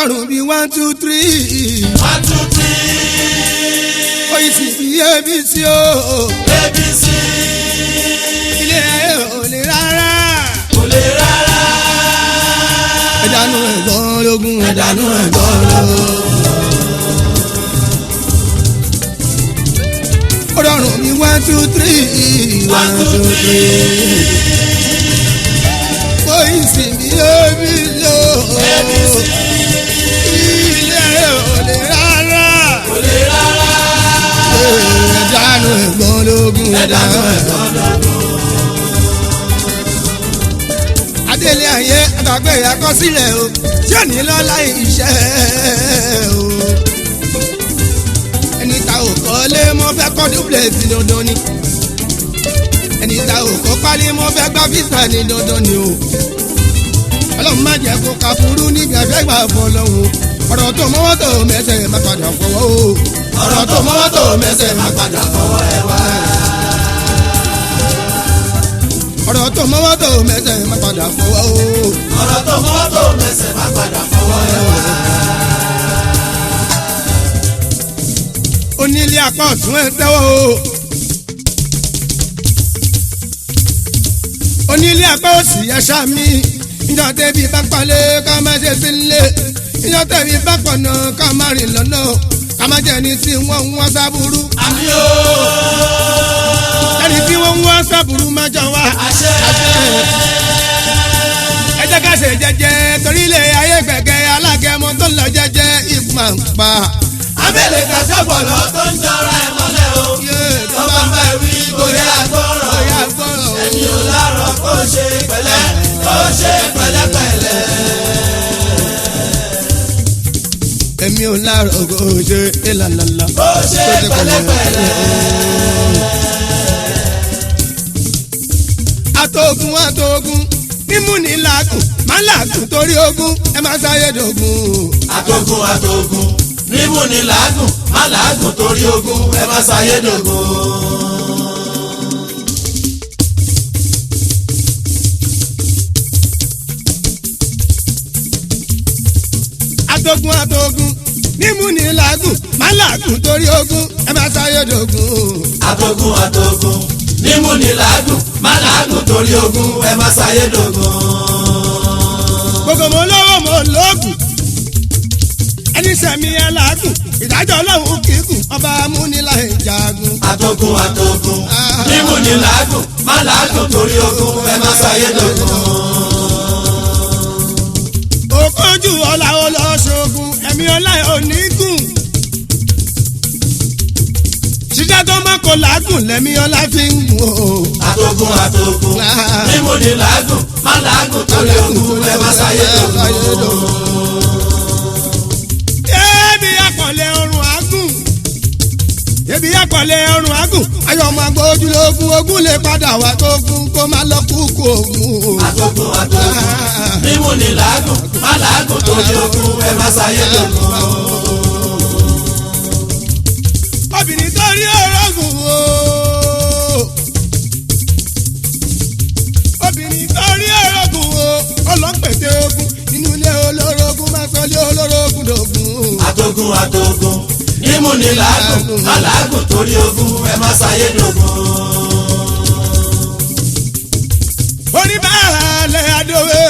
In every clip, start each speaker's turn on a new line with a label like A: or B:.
A: rọrùn bíi one two three
B: one two three
A: oyin sì bí abc o
B: abc
A: ilé ayé ò lè rárá
B: kò lè rárá
A: ẹ̀dánù ẹ̀gbọ́n lógún
B: ẹ̀dánù ẹ̀gbọ́n lógún.
A: ó rọrùn bíi one two three
B: one two three
A: oyin sì bí abc o
B: abc
A: ilé ayé ò lè rárá
B: kò lè rárá
A: ẹ̀dánù ẹ̀gbọ́n lógún
B: ẹ̀dánù ẹ̀gbọ́n lógún.
A: adélé ayé àgbàgbé àkọsílẹ̀ o tí ò ní lọ́la iṣẹ́ o. ẹni ta ò kọ́lé mọ́ fẹ́ kọ́ dúpẹ́sì dandan ni. ẹni ta ò kọ́ pálí mọ́ fẹ́ gbá físà ní dandan ni o. ọlọ́run má jẹ́ kó ka burú níbi àfẹ́gbà fọlọ́hún. ọ̀rọ̀ tó mọ́wọ́ tó mẹ́sẹ̀ má padà fọwọ́ o.
B: ọ̀rọ̀ tó mọ́wọ́ tó mẹ́sẹ̀ máa padà fọwọ́ ẹ wá.
A: ọ̀rọ̀ tó mọ́wọ́ tó mẹ́sẹ̀ má padà fọwọ́ o.
B: ọ̀rọ̀ tó mọ́wọ́ tó mẹ́sẹ̀ máa padà fọwọ́ ẹ wá.
A: onílé apá ọ̀tún ẹ̀ tẹ́wọ́ o. onílé apá òsì ẹ̀ ṣàmì ìjọ tẹ̀bí bá palẹ̀ ká má ṣe sílé ìjọ tẹ̀bí bá pọ̀nà ká má rìn lọ́nà ká má jẹ́ ẹni tí wọ́n ń wá sábúrú
B: àmì o
A: ẹni tí wọ́n ń wá sábúrú má jọ wá.
B: àṣẹ
A: ẹ jẹ́ ká ṣe jẹ́jẹ́ torí ilé ayé gbẹ̀gẹ́ alágẹmọ tó lọ jẹ́jẹ́ ìpàǹpà.
B: abẹ́lẹ̀ kàṣẹ́bọ̀lọ́ tó ń jọra ẹ̀ mọ́lẹ̀ o. tó bá ń bá wí bóyá gbọ́rọ̀
A: Bóyá gbọ́rọ̀ o.
B: ẹni ò lárọ̀ kó ṣe pẹ̀lẹ́ kó ṣe pẹ̀lẹ́pẹ̀lẹ́.
A: èmi ò láàárọ̀ kó o ṣe ìlàlàlà.
B: kó ṣe pẹ̀lẹ́pẹ̀lẹ́.
A: àtògùn àtògùn mímú ní làágùn má làágùn torí ogún ẹ má sáyédògún.
B: àtògùn àtògùn nímú ni làágùn má làágùn torí ogún ẹ má ṣàyédògún.
A: àtògùn àtògùn mímú ní làágùn má làágùn torí ogún ẹ má sáyédògún.
B: àtògùn àtògùn nímú ni làágùn má làágùn torí ogún ẹ má ṣàyédògún.
A: gbogbo mo lówó mo lóògùn ẹni sẹ̀mí ẹ làágùn ìdájọ́ ọlọ́run kìkùn ọba amúnilá ìjàgùn.
B: àtògùn àtògùn nímú ni làágùn má làágùn torí ogún ẹ má ṣàyédògún.
A: òkójú ọ̀la ọlọ́ṣogun ẹ̀mí ọlá onígùn. ṣíṣẹ́ tó má kó làágùn lẹ́mí ọlá fi ń gùn o.
B: àtògùn àtògùn nímú ni làágùn má làágùn torí ogún ẹ má ṣàyédògún.
A: Ebi akọ̀lẹ̀ ọrùn agùn. Ebi akọ̀lẹ̀ ọrùn agùn. Ayọ̀ ọmọ àgbọ̀ ojúlógún ogún lè padà wá tó gún kó má lọ kúkú ògùn.
B: àtògùn àtògùn nímú ni làágùn má làágùn torí ogún ẹ má ṣàyédògún.
A: Obìnrin tó rí orogún o. Obìnrin tó rí orogún o. Ọlọ́pẹ̀tẹ̀ ogun nínú ilé olórogún máa sọ ilé olórogún dògún.
B: àtògùn àtògùn nímú ni làágùn má làágùn torí ogún ẹ má ṣàyédògún.
A: oníbàálẹ̀ adówe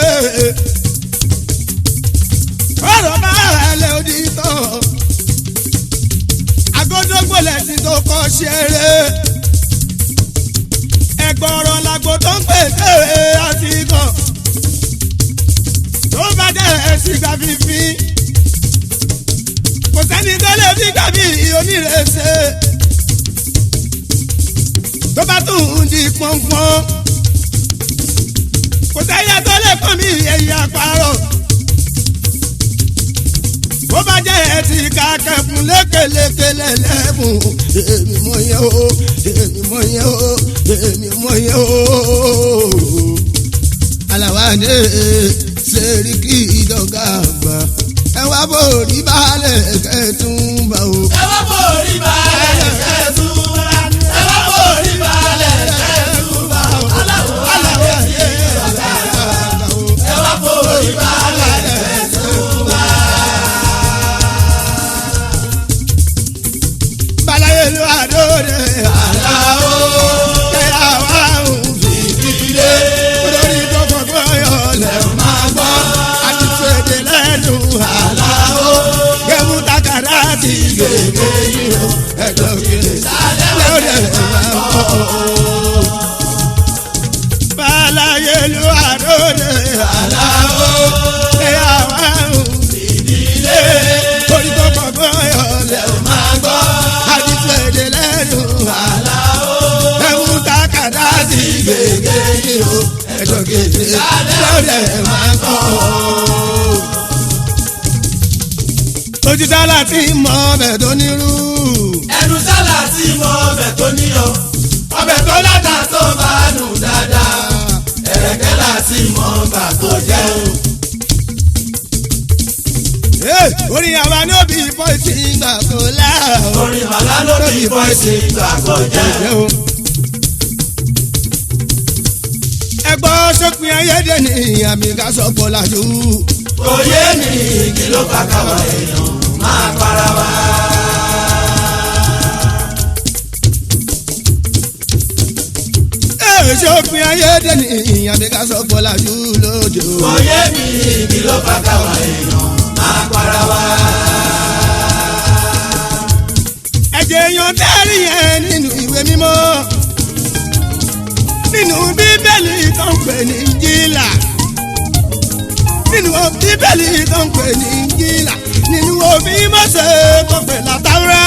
A: ọ̀rọ̀ bàálẹ̀ onítọ̀ agodogbolẹ̀ tí tó kọ́ ṣeré ẹgbọ̀rọ̀ làgbo tó ń pèsè àtìkọ́ tó bá dẹ̀ sígbà fífi kò sẹ́ni tó lè fi gbàbí onírèsè tó bá tún di pọ́npọ́n kò sẹ́yẹ tó lè kàn mí ẹ̀yìn àparọ̀. bó bá jẹ́ ẹtì kàkẹ́ fún lékelekele lẹ́bùn èmi mọ yẹn o èmi mọ yẹn o èmi mọ yẹn o. aláwádé sẹ́ríkì ìdọ̀gá àgbà ẹ wá bòrí balẹ̀ kẹ́tùnbà o.
B: ẹ wá borí balẹ̀ kẹ́tùbà ẹ wá borí balẹ̀ kẹ́tùbà aláwọ̀ aláwọ̀ yẹ ọ̀gá ẹ wá borí balẹ̀ kẹ́tùbà.
A: kéde lọ́dẹ̀ máa kọ́. ojú sálà tí mọ ọbẹ̀ tó nírú.
B: ẹnu sálà tí mo ọbẹ̀ tó níyọ̀ ọbẹ̀ tó láta tó bá nù dáadáa ẹ̀rẹ̀kẹ́ láti mọ bà tó jẹ́ o.
A: Hey, orin àwa ní òbí pọ́ìsì ìgbà kò lá.
B: orin màlá lórí bọ́ìsì ìgbà kò jẹ́ o.
A: ẹgbọ́n sópin ayédè ní àmì ká sọ pọ̀ lájú.
B: kò yé mi kí ló bá káwa èèyàn máa para wa.
A: Ee, sópin ayédè ní àmì ká sọ pọ̀ lájú lóde o.
B: kò yé mi kí ló bá káwa èèyàn máa para wa.
A: ẹ̀jẹ̀ èèyàn tẹ́rì yẹn nínú ìwé mímọ́ nínú bíbélì tó ń pè ní jílà nínú bíbélì tó ń pè ní jílà nínú òfin Mósè tó pè látàwúrà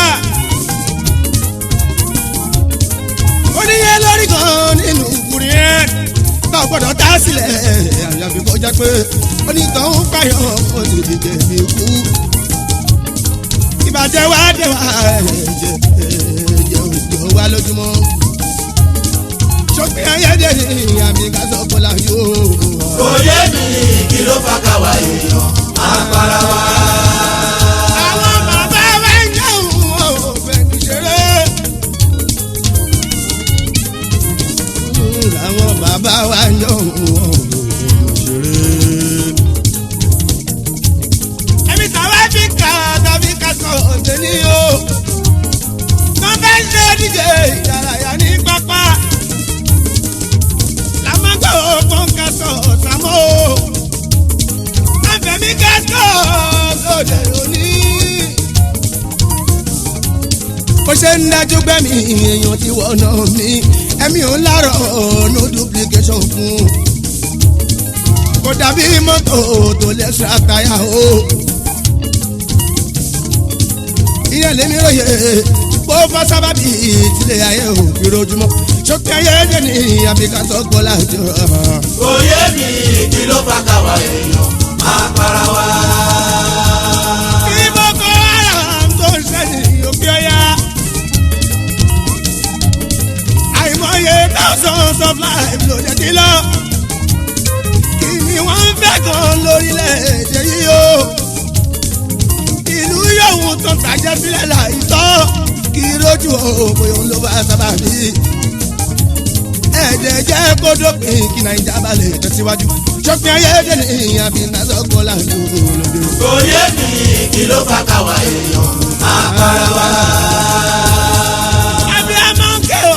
A: oníyẹ lórí kan nínú ìkùrẹ́ yẹn tó gbọ́dọ̀ tá sílẹ̀ àyàfi kó jẹ́ pé onítọ̀hún pààyàn ó ti dìde mi kú ìbàjẹ́ wa dé wa ẹ̀jẹ̀ ẹ̀jẹ̀ òjò wa lójúmọ́. sọ́kùn ayédè ní àmì kásọ̀ kọ́lá yóò.
B: kò yé mi kí ló bá káwa èèyàn máa para wa.
A: àwọn bàbá wa ń jẹun òfin ṣeré. àwọn bàbá wa ń jẹun òfin ṣeré. ẹ̀mí tàwa fi kà tàbí ká sọ ọ̀dẹ ní o. wọ́n fẹ́ ṣe díje ìdárayá ní pápá. làmọ́gbà òpin ká sọ ọ̀sàmọ́ o. àfẹ̀mí ká sọ lóde òní. bó ṣe ń dájú gbẹ̀mí èèyàn ti wọ̀nà mi ẹ̀mí ò ń lárọ̀ no duplication fún kò dàbí mọ́tò tó lè ṣe àtàyà o ìyẹn lèmi ròyè bó bá sábàbí ìtìlẹ̀ ayé ò fi rojúmọ́ sókè ayé dé ní àbíkátọ́ gbọ́lá jọ.
B: kò yé mi kí ló bá káwa èèyàn máa para wa.
A: kí boko haram tó ń ṣẹ́yìn òkè ọ̀yà. àìmọye thousands of lives ló dé ti lọ. kí ni wọ́n ń fẹ́ gan lórílẹ̀‐èdè yìí o. ìlú yòówù tó tàjẹ́ sílẹ̀ láìtọ́ kí rójú òpin òun ló bá sábà bí. ẹ̀jẹ̀ jẹ́ kó dópin kí nàìjà bá lè tẹ̀síwájú. sọ́kùn ayédè ní ìyàbí nàzọ́gbọ́n láàánú lóde.
B: kò yé mi kí ló bá káwa èèyàn máa para wa.
A: abiyamọ nke o.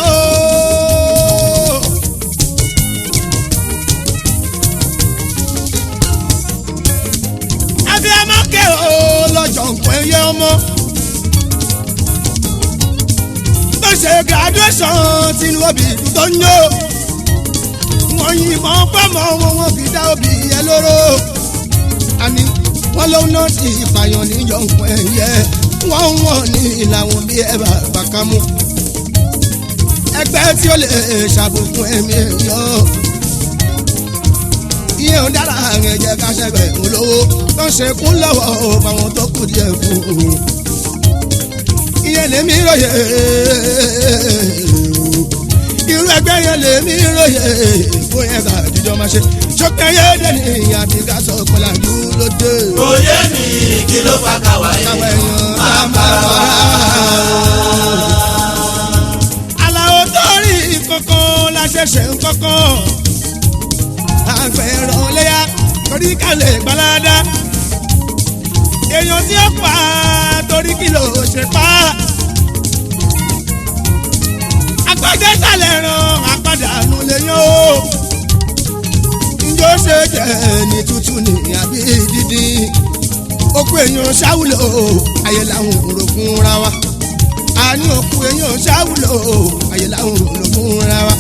A: abiyamọ nke o lọ́jọ́ nǹkan ẹyẹ ọmọ. tó ṣe graduation tinú òbí tó ń yó. wọ́n yìnbọn pọ́mọ́ wọn wọ́n fi dá òbí yẹn lóró. àní wọ́n lóun náà ti ìpààyàn níjọ nǹkan ẹyẹ. wọ́n wọ̀n ní ìlànà bí ẹ bá bàkà mú ẹgbẹ́ tí ó lè ṣàbùkún ẹ̀mí èèyàn. ìyẹn ò dára àrùn ẹ̀jẹ̀ ká ṣẹ̀gbẹ̀ ń lówó tó ń ṣekún lọ́wọ́ báwọn tó kù díẹ̀ fún un. ìyẹn lèmi ròyè irú ẹgbẹ́ yẹn lèmi ròyè fún yẹn ká àdìjọ máa ṣe ṣókè yéèdè ní ìyá àti ká sọ pẹ̀lú àdúró dé.
B: kò yé mi kí ló bá káwa
A: káwọn
B: èèyàn
A: èèyàn
B: máa
A: máa
B: para wa.
A: Àlàó torí kankan la ṣẹ̀ṣẹ̀ ń kankan. Àgbẹ̀rán léyà torí kálẹ̀ gbalada. Èèyàn tí ó pa torí kí ló ṣe pa. Àgbàjẹ́ sàlẹ̀ ràn àpàdánù lèyàn o. Njó ṣe jẹ́ ní tútù ní àbí dídín. Okú èèyàn ṣáwùlò ayé làwọn òrò fúnra wa àní òkú èèyàn ṣáwùlò àyè làwọn òrò fúnra wa.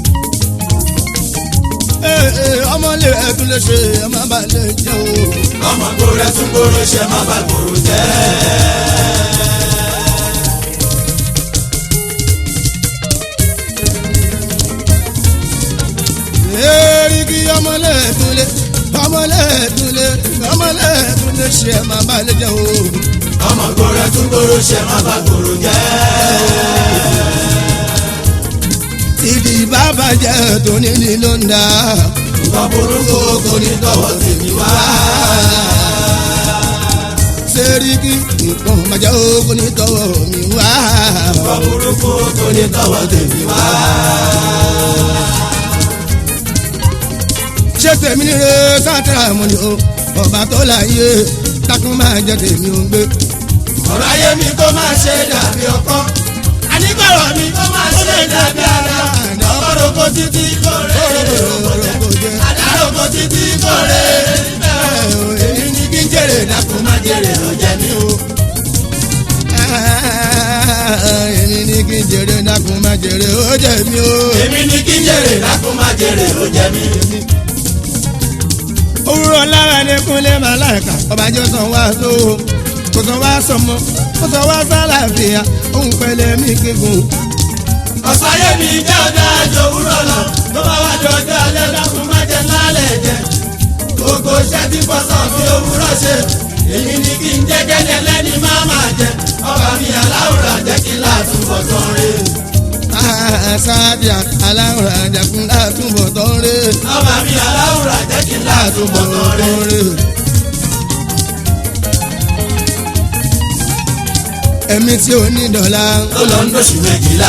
A: Ee, ọmọ lè ẹdun lè ṣe ọmọ bá lè jẹun.
B: ọmọ gbòòrò tún gbòòrò ṣe má bá gbòòrò jẹ́.
A: Èrìgì ọmọ ọmọlẹ́ẹ̀túnlé ọmọlẹ́ẹ̀túnlé ọmọlẹ́ẹ̀túnlé ṣe ẹ̀ máa bá lè jẹ́ o.
B: ọmọ gbòòrò tún gbòòrò ṣe má bá gbòòrò jẹ́.
A: tìdí bàbá jẹ́ tóní ní ló ń dá.
B: nǹkan burúkú kò ní tọwọ́ tèmi wá.
A: sẹ́ríkì nǹkan bàjẹ́ o kò ní tọwọ́ mi wá.
B: nǹkan burúkú kò ní tọwọ́ tèmi wá.
A: ṣé tèmi ní re sátẹ́rà mọ́ ni o ọba tó láyé takun máa jẹ tèmi ò ń gbé.
B: ọ̀rọ̀ ayé mi kó máa ṣe dàbí ọkọ́. àníkọ̀rọ̀ mi kó máa ṣe dàbí ara. ọkọ̀rọ̀ kò títí kórè. àdárò kò títí kórè. èmi ní kí n jèrè dákun má jèrè ló jẹ mí o.
A: èmi ní kí n jèrè dákun má jèrè ó jẹ mí o.
B: èmi ní kí n jèrè dákun má jèrè ló jẹ mí.
A: òwúrọ̀ lára ní kúnlẹ̀ màláìka ọba jọ sàn wá tó kò sàn wá sọmọ kò sàn wá sálàáfíà òun pẹ̀lẹ́ mi kíkún.
B: ọ̀sáyé mi jẹ́ ọ̀dà àjò òwúrọ̀ lọ tó bá wá di ọjọ́ alẹ́ dákun má jẹ lálẹ́ jẹ. gbogbo iṣẹ́ tí bọ́sàn fi òwúrọ̀ ṣe èmi ní kí n jẹ́ kẹ́lẹ́ lẹ́ni má máa jẹ. ọba mi aláwòrán jẹ́ kí láàtúbọ̀ tán rè.
A: sáàdìà aláwòrán àjàkún látúbọ̀ tán rè
B: ọba mi aláwòrán jẹ́ kí láàtúbọ̀ tán rè.
A: rè. ẹ̀mí tí ò ní dọ̀la
B: tó lọ ń lóṣù méjìlá.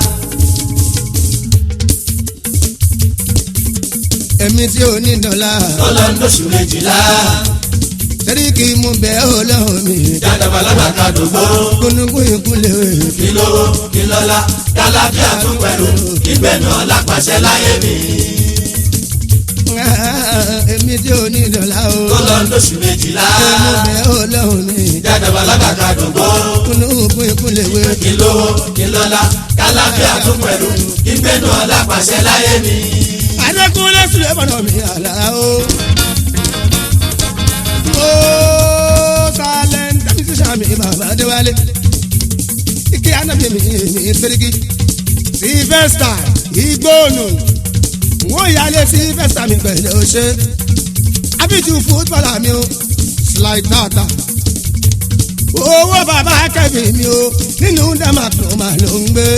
A: ẹ̀mí tí ò ní dọ̀la
B: tó lọ ń lóṣù méjìlá.
A: sẹ́ríkì mú bẹ́ẹ̀ ọlọ́run mi
B: jádàbà lábàkà dògbò.
A: kúnukún ìkúnlẹ̀ wẹ̀.
B: kí lówó kí lọ́lá kálàfíà tún pẹ̀lú ìgbẹ́nu ọlápàṣẹ láyé mi.
A: èmi tí ò ní dọ̀la o
B: tó lọ ń lóṣù méjìlá.
A: mú bẹ́ẹ̀ ọlọ́run mi
B: jádàbà lábàkà dògbò.
A: kúnukún ìkúnlẹ̀ wẹ̀.
B: kí lówó kí lọ́lá kálàfíà tún pẹ̀lú ìgbẹ́nu ọlápàṣẹ láyé mi.
A: adékúnlé sílẹ̀ bọ̀dọ̀ mi àlá o. ó sálẹ̀ ń tẹ́mi sí sàmì bàbá adéwálé. ike anabi mi mi sẹ́ríkì. sífẹ́sítà igbóònù. wọ́n yálé sífẹ́sítà mi pẹ̀lú ṣe. abiju fútbọ́là mi o slide tata. owó bàbá kẹ́mi mi o nínú dẹ́màtò màá ló ń gbé.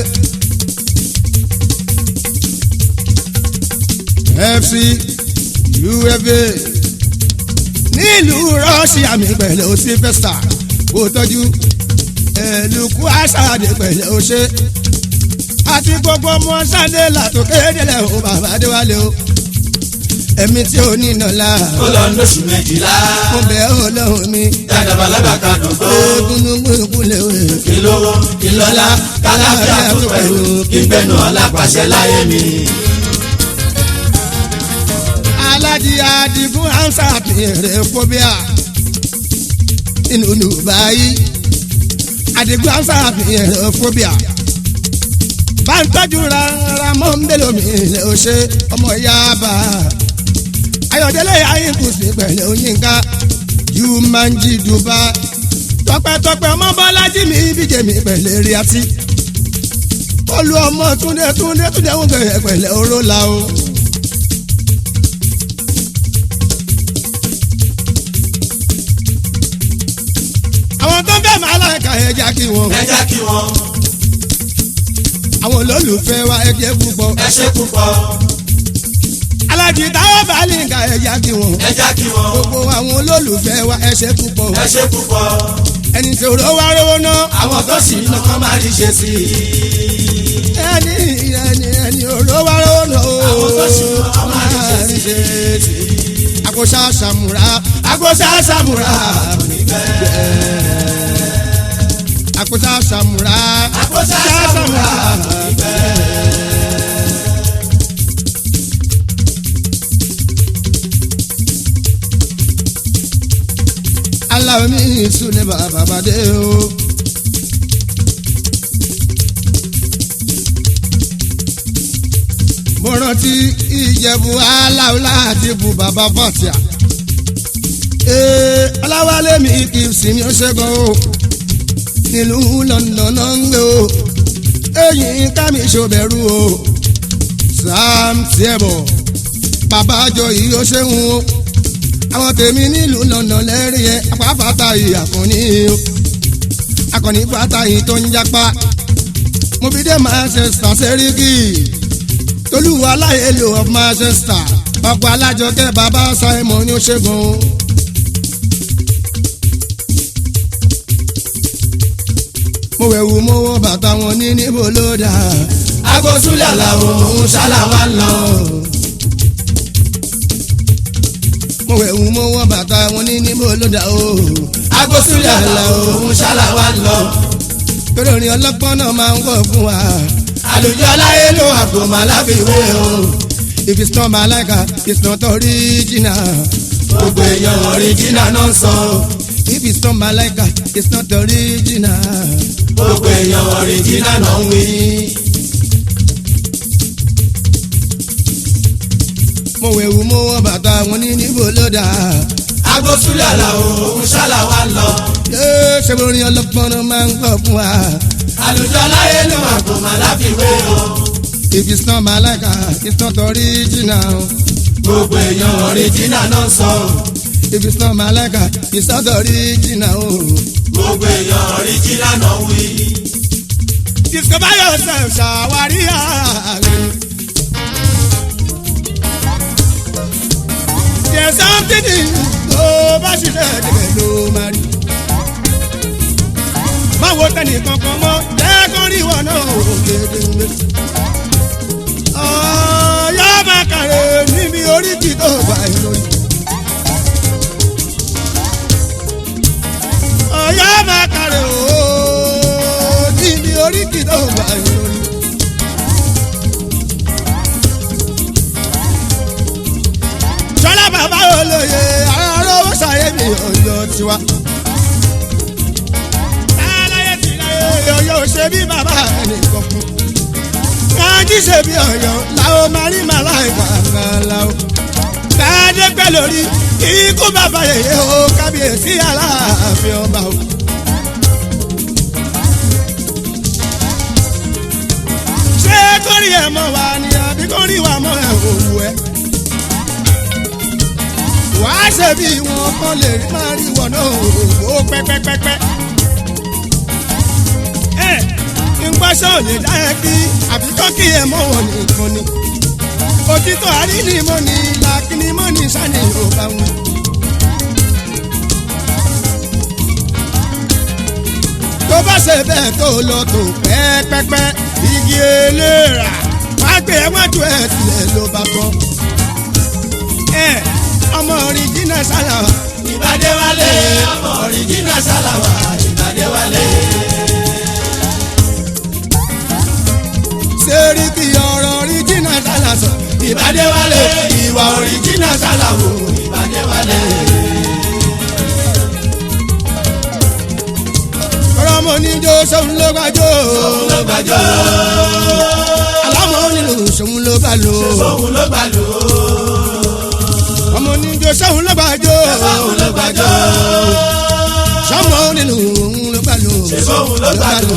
A: fc ufa nílùú rọ́ṣíà mi pẹ̀lú sífẹ́sítà kò tọ́jú ẹ̀lùkù àṣàdé pẹ̀lú ṣe àti gbogbo ọmọ sáde làtò kéde o bàbá adéwálé o ẹ̀mí tí ò ní nàlá
B: tó lọ ń lóṣù méjìlá.
A: mo bẹ̀ ọ́ lọ́hùn mi
B: jádàbà lábàkà dògbò.
A: egungun ìkúlẹ̀ wẹ̀
B: kí lówó kí lọ́lá kálàfíà tún pẹ̀lú ìgbẹ́nu ọlápàṣẹ láyé mi.
A: alájí adigun ansa pèrè fobia inú dubai adigun ansa pèrè fobia bàtọ́jú rárá mọ́ ń bẹ̀rẹ̀ omi ilẹ̀ ọ̀ṣẹ́ ọmọ yaba ayọ̀dẹ́lẹ̀ ayínkùsì pẹ̀lú oyinka jumanji duba tọpẹ́tọpẹ́ ọmọ bọ́lájí mi bíjẹ́ mi pẹ̀lú eriati olú ọmọ túndé túndé túndé ń bẹ̀rẹ̀ pẹ̀lú oró la o. àwọn tó ń fẹ́ máa láìka ẹja kí wọn.
B: ẹ jẹ́ kí wọ́n
A: àwọn olólùfẹ́ wa ẹjẹ́ púpọ̀.
B: ẹ ṣe púpọ̀
A: alájí táwọn bá lè ka ẹja kí wọn.
B: ẹ jẹ́ kí wọ́n
A: gbogbo àwọn olólùfẹ́ wa ẹṣẹ́ púpọ̀.
B: ẹ ṣe púpọ̀
A: ẹni tí òró wá rówó ná.
B: àwọn tó sì ń kọ́ máa rí ṣe sí i.
A: ẹni ẹni ẹni òró wá rówó ná.
B: àwọn tó sì ń kọ́ máa rí ṣe sí i.
A: àkóṣá sàmúrà
B: àkóṣá sàmúrà kò ní bẹ́ẹ̀.
A: àkóṣá sàmúrà
B: àkóṣá sàmúrà kò ní bẹ́ẹ̀.
A: aláwọ̀ mi ìsúlẹ̀ bàbá bàdé o. mo rántí ìjẹ̀bù aláwọ̀ láti bu bàbá fọ́tíà. ee ọláwálé mi kì í sinmi ó ṣẹ́gun o nílùú London náà ń gbé o èyí ká mi ṣòbẹ̀rù o sam tiẹ̀bọ̀ bàbá àjọ yìí ó ṣeun o àwọn tèmi nílùú lọ́nà lẹ́rìí ẹ apáfàtà yìí àkànní o akọni fata yìí tó ń japa mo fi dé Manchester sẹ́ríkì tolúwa aláyèlò of Manchester ọ̀pọ̀ alájọkẹ́ bàbá Simon ní ṣẹ́gun. mo wẹ̀wù mo wọ bàtà wọn ní níbo ló dà
B: agbósúlẹ̀ làwọn òun ṣáláwá lọ.
A: mo wẹ̀wù mo wọ bàtà wọn ní níbo ló dà o.
B: agbósúlẹ̀ làwọn òun ṣáláwá lọ.
A: torí orin ọlọ́gbọ́n náà máa ń wọ̀ fún wa.
B: àlùjọ aláyé ló àpò màláfiwé o.
A: if it's not Malaika it's not original.
B: gbogbo èèyàn ọ̀ríjìnà náà ń sọ.
A: if it's not Malaika it's not original.
B: gbogbo èèyàn ọ̀ríjìnà náà ń wí.
A: mo wẹ̀wù mo wọ bàtà wọn ní níbo ló dà.
B: agbósúlẹ̀ làwọn òun ṣáláwá lọ.
A: yéé ṣe orin ọlọ́gbọ́n náà máa ń wọ̀ fún wa.
B: àlùjọ aláyé ló àpò màláfiwé o.
A: if it's not Malaika it's not original.
B: gbogbo èèyàn ọ̀ríjìnà náà ń sọ.
A: if it's not Malaika it's not original.
B: gbogbo èèyàn ọ̀ríjìnà náà ń wí.
A: discover yourself ṣàwárí ààrẹ. there's something in tó bá ṣiṣẹ́ ẹ̀dẹ̀gbẹ̀ ló máa rí. má wo tẹ́nì kankan mọ́ lẹ́ẹ̀kan rí wọn náà ò gédéńgbé. ọ̀yọ́ máa kàrẹ̀ níbi oríkì tó bá ìròyìn. ọ̀yọ́ máa kàrẹ̀ ooo níbi oríkì tó bá ìròyìn. sọlá bàbá olóye arówó sàyẹ̀mí ọ̀yọ́ tiwa. aláyé ti láyé ọ̀yọ́ ṣe bí bàbá ẹnìkan fún. kájí ṣe bí ọ̀yọ́ làwọn máa rí màláìka kan láwọn. káàdé pẹ́ lórí ikú bàbá yèyé o kábíyèsí aláàfin ọba o. ṣé kórìí ẹ̀ mọ̀ wá ni àbí kórìí wà mọ̀ ẹ̀ òwú ẹ̀ wàá ṣe bí wọn kọ́ lè rí máa rí wọn náà ó pẹ́pẹ́pẹ́pẹ́. ẹ ìgbọ́sọ̀ lè dá ẹ kí àbíkọ́ kí ẹ mọ̀ wọn nìkan ni. òtítọ́ àrínímọ̀ ni làkínnímọ̀ ni sani ò bá wọn. tó bá ṣe bẹ́ẹ̀ tó lọ tó pẹ́pẹ́pẹ́ igi eléra wá gbé ẹwájú ẹ̀ sílẹ̀ ló bá bọ́. ẹ ọmọ ọ̀rìjìnà sálàwà.
B: ìbàdé wálé ọmọ ọ̀ríjìnà ṣáláwá ìbàdé wálé.
A: sẹ́ríkì ọ̀rọ̀ ọ̀rìjìnà sálàsọ.
B: ìbàdé wálé ìwà ọ̀ríjìnà ṣáláwó ìbàdé wálé.
A: ọ̀rọ̀ ọmọ oníjó sóun ló gbàjó.
B: òun ló gbàjọ́
A: alámọ̀ onílù sóun ló gbà lò.
B: òun ló gbàlò
A: ọmọ oníjó sóun ló gbàjó.
B: òun ló gbàjọ́
A: sọmọ onílù òun ló gbà lò.
B: òun ló gbàlò.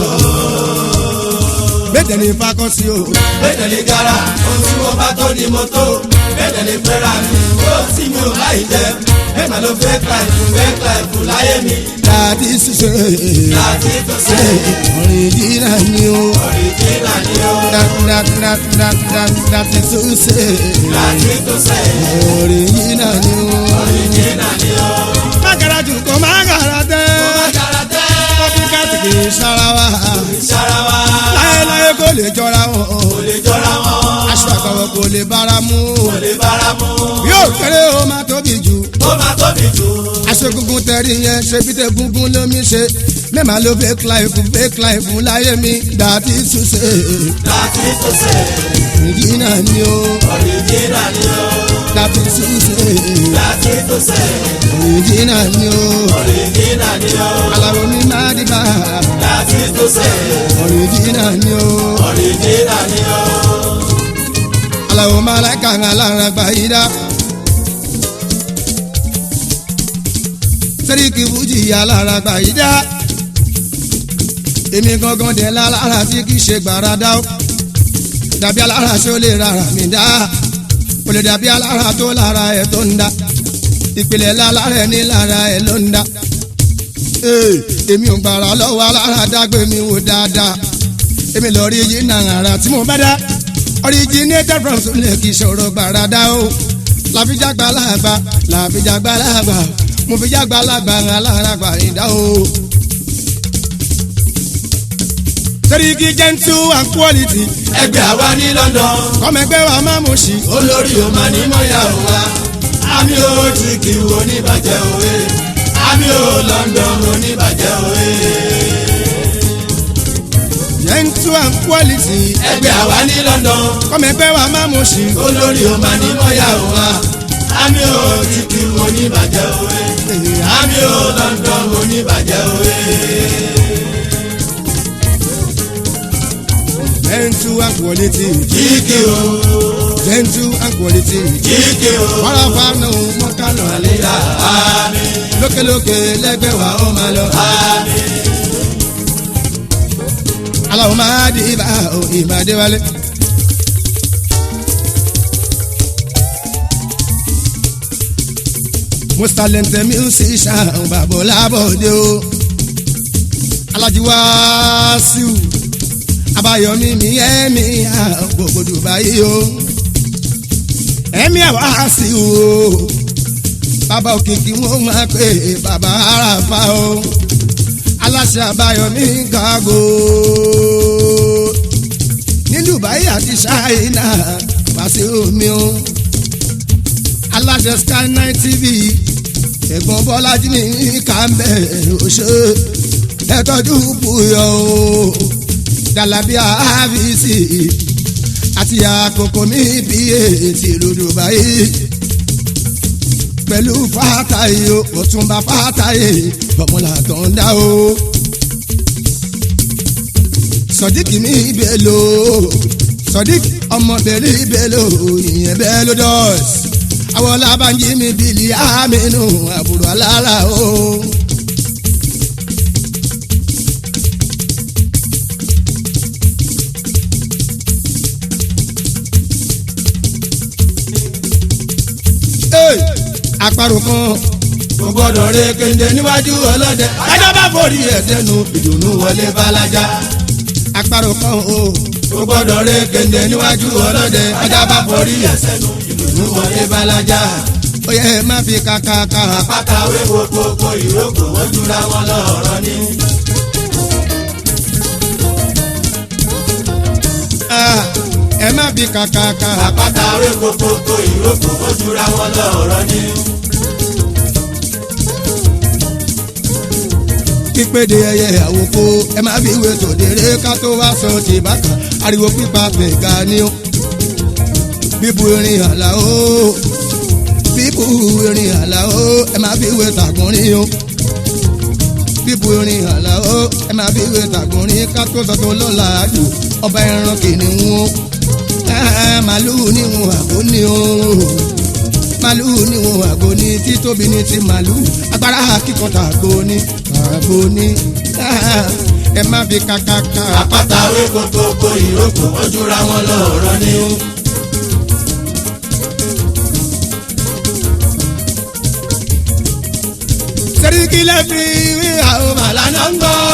A: bẹ́ẹ̀ ni fakọ́sí o.
B: bẹ́ẹ̀ lè gara ohun tí mo bá tó ni mo tó bẹ́ẹ̀ lè fẹ́ra mi ó sì mi ò láì jẹ́ bẹ́ẹ̀ máa ló fẹ́ ka ìfún fẹ́ ka ìfún láyé mi
A: láti ṣiṣẹ́.
B: láti tó ṣe
A: ọ̀rìjìnà ni o.
B: ọ̀ríjìnà ni ó
A: láti ṣiṣẹ́.
B: láti tó ṣe
A: ọ̀rìjìnà ni o.
B: ọ̀ríjìnà ni ó.
A: má gara jù kó má gara tẹ́.
B: Má jara tẹ́
A: kọ́píkàtì kì í sára wa.
B: ìṣara wa
A: láyéláyé kò lè jọra wọn.
B: kò lè jọra wọn
A: aṣọ àgbàwọ̀ kò lè bára mu.
B: kò lè bára mu
A: yóò kéré o máa tóbi jù.
B: ó máa tóbi jù
A: aṣọ gungun tẹ̀rí yẹn ṣe bí tẹ gungun lómi ṣe. mẹ́màá ló fake life fake life láyé mi dàbí ṣùṣe.
B: láti tó ṣe
A: ìjìnà ni o
B: ọ̀ríjìnà ni ó
A: dàbí ṣùṣe.
B: láti tó ṣe
A: ìjìnà ni o
B: ọ̀ríjìnà ni ó
A: alaro ní má dìbà.
B: láti tó ṣe
A: ìjìnà ni o
B: ọ̀ríjìnà ni ó.
A: alaro malaika alára gbà yí dá. sẹ́ríkì fújì alára gbà yí dá. èmi gangan dẹ̀ lára tí kì í ṣe gbàràdá o dàbí alára ṣó lè rárá mi dá ó lè dàbí alára tó lára ẹ̀ tó ń dá ìpìlẹ̀ lálára ẹ̀ ní lára ẹ̀ ló ń dá Ee, èmi ò gbàrà lọ́wọ́ alára dágbé mi wò dáadáa èmi lọ rí yìí náà ara tí mo bá dá originated from sulẹ̀ kì í ṣòro gbàrà dá o làbíjàgbá làgbà làbíjàgbá làgbà mo fi jágbá làgbà alára gbà ìdá o. Seriki gentle and quality
B: ẹgbẹ́ àwa ní London
A: kọ́mẹgbẹ́ wa máa mú sí.
B: olórí o máa ní mọ́yàwó wa àmì ò tìkì oníbàjẹ́ òwe àmì ò London oníbàjẹ́ òwe.
A: gentle and quality
B: ẹgbẹ́ àwa ní London
A: kọ́mẹgbẹ́ wa máa mú sí.
B: olórí o máa ní mọ́yàwó wa àmì ò tìkì oníbàjẹ́ òwe àmì ò London oníbàjẹ́ òwe.
A: gentle and quality
B: kíkì o
A: gentle and quality
B: kíkì o
A: wàràfà náà mọ́kànlá
B: àlejò àmì
A: lókèlókè lẹ́gbẹ̀ẹ́ wa ó máa lọ.
B: àmì.
A: aláwọ̀ máa di ibà ò ìbàdí wálé. most talented musician bàbá Ọlábọ̀dé o Alhaji Wasiu Abáyọ̀mí mi ẹ̀mí gbogbo Dubai o ẹ̀mí Wasiu o bàbá òkìkí wọn máa pè bàbá àràfà o aláṣẹ Abáyọ̀mí gàgò ní Dubai àti China Wasiu mi o aláṣẹ Sky Nine TV ẹ̀gbọ́n Bọ́lájí ní kàmbẹ́ òṣè ẹ̀tọ́jú buyọ̀ o Jalabia abc àti àkókò mi bí ètí ìlú Dubai pẹ̀lú fàtàyè o ọ̀túnba fàtàyè ọmọlà tó ń dá o sọdíkì mi bèlò sọdíkì ọmọbìnrin bèlò ìyẹn bèlò dọ́ọ̀sì àwọn làbànjí mi bìlì àmínú àbúrò alára o. Hey, àparò kan
B: kò gbọ́dọ̀ ré kéde níwájú ọlọ́dẹ. ajá bá forí ẹ̀ sẹ́nu ìdùnnú wọlé balaja.
A: àparò kan o
B: kò gbọ́dọ̀ ré kéde níwájú ọlọ́dẹ. ajá bá forí ẹ̀ sẹ́nu ìdùnnú wọlé balaja.
A: ó yẹ má fi kàkàkà
B: pátáwé kókókó ìrókò wọ́n jura wọn lọ́rọ̀ ni.
A: Ah, ẹ má fi kàkàkà
B: pátáwé kókókó ìrókò wọ́n jura wọn lọ́rọ̀ ni.
A: pípéde ẹyẹ àwòkọ ẹ má fi wé tòdèrè ká tó wá sọ ti bàkà ariwo pípa pẹ̀gà ni ó bíbu irin àlà ó bíbu irin àlà ó ẹ má fi wé tàgùnrin ó bíbu irin àlà ó ẹ má fi wé tàgùnrin ká tó sọ tó lọ́la àjò ọba ẹran kìnìún ó Ah, màlúù níwọ̀n àgbo ni ó màlúù níwọ̀n àgbo ni títóbi ní ti màlúù agbára kíkan tàgbo ni tàgbo ni Ah, ẹ má fi kàkàkà.
B: pátáwé kókókó ìrókò wọ́n jura wọn lọ́rọ̀ ni.
A: Seriki lẹ́fì wí àwọn màlánà ń gbọ́.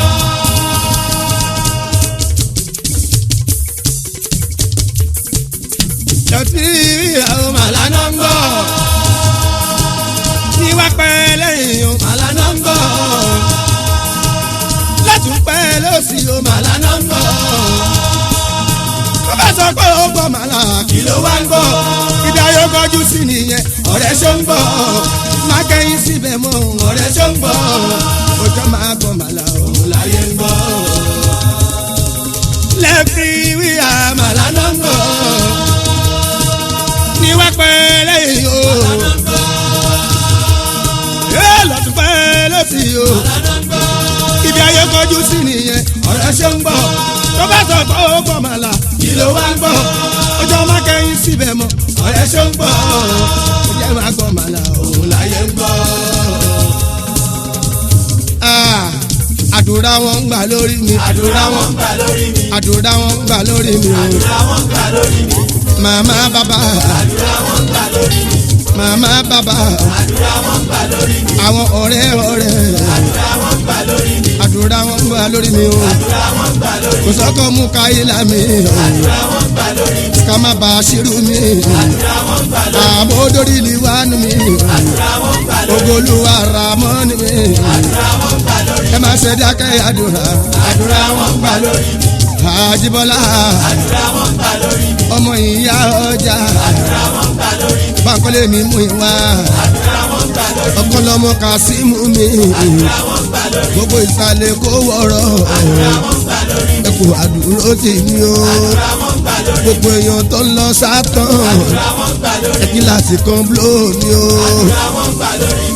A: Lẹ́fì wí àwọn màlánà ń gbọ́. Ní wá pẹ́ lẹ́yìn o màlánà ń gbọ́. Látún pẹ́ lọ́sì o màlánà ń gbọ́. Tó bá sọ pé ó gbọ́ màlá kí ló wá ń gbọ́. Ìdá yóò kọjú sí nìyẹn ọ̀rẹ́ ṣó ń gbọ́. Má kẹ́yìn síbẹ̀ mọ́ ọ̀rẹ́ ṣó ń gbọ́. Òjò máa gbọ́ màlá òun láyé ń gbọ́. Lẹ́fì wí àmàlà náà ń gbọ́. Ní wá pẹ́ lẹ́yìn o. Yóò lọ́tún pẹ́ lọ́sì o. Ibi ayé kọjú sí nìyẹn ọ̀rẹ́ ṣó ń gbọ́. Tó bá sọ pé ó gbọ́ màlá kí ló wá ń gbọ́. Òjò máa kẹ́yìn síbẹ̀ mọ́ ọ̀rẹ́ ṣó ń gbọ́. Òjò máa gbọ́ màlá òun láyé ń gbọ́. Ah, àdúrà wọn ń gbà lórí mi
B: àdúrà wọn ń gbà lórí mi.
A: àdúrà wọn ń gbà lórí mi o
B: àdúrà wọn ń gbà lórí mi.
A: màmá bàbá
B: àdúrà wọn gbà lórí mi
A: màmá bàbá
B: àdúrà wọn gbà lórí mi
A: àwọn ọ̀rẹ́ ọ̀rẹ́
B: àdúrà wọn gbà lórí mi
A: àdúrà wọn gbà lórí mi o
B: àdúrà wọn gbà lórí
A: kò sọ́kọ̀ mú káyìlá mi
B: àdúrà wọn gbà lórí mi
A: ká má bàa ṣírú mi
B: àdúrà wọn gbà lórí
A: àbò dórí ni wà nù mí
B: àdúrà wọn gbà lórí
A: ogoluwa ramọ́ ni mi
B: àdúrà wọn gbà lórí
A: ẹ má ṣe dákẹ́ àdúrà
B: àdúrà wọn gbà lórí mi
A: àjíbọ́lá
B: àdúrà wọn gbà lórí mi
A: ọmọ ìyá ọjà
B: àdúrà wọn gbà lórí mi
A: bankole mi mú ìwà
B: àdúrà wọn gbà lórí mi
A: ọkọlọmọ kasimu mi
B: àdúrà wọn gbà lórí mi
A: gbogbo ìsàlẹ̀ kó wọ̀rọ̀
B: àdúrà wọn gbà lórí mi
A: ẹkù àdúró tì mí o
B: àdúrà wọn gbà lórí mi
A: gbogbo èèyàn tó ń lọ sátán
B: àdúrà wọn gbà lórí mi
A: ẹkí láti kan bló mi o
B: àdúrà wọn gbà lórí mi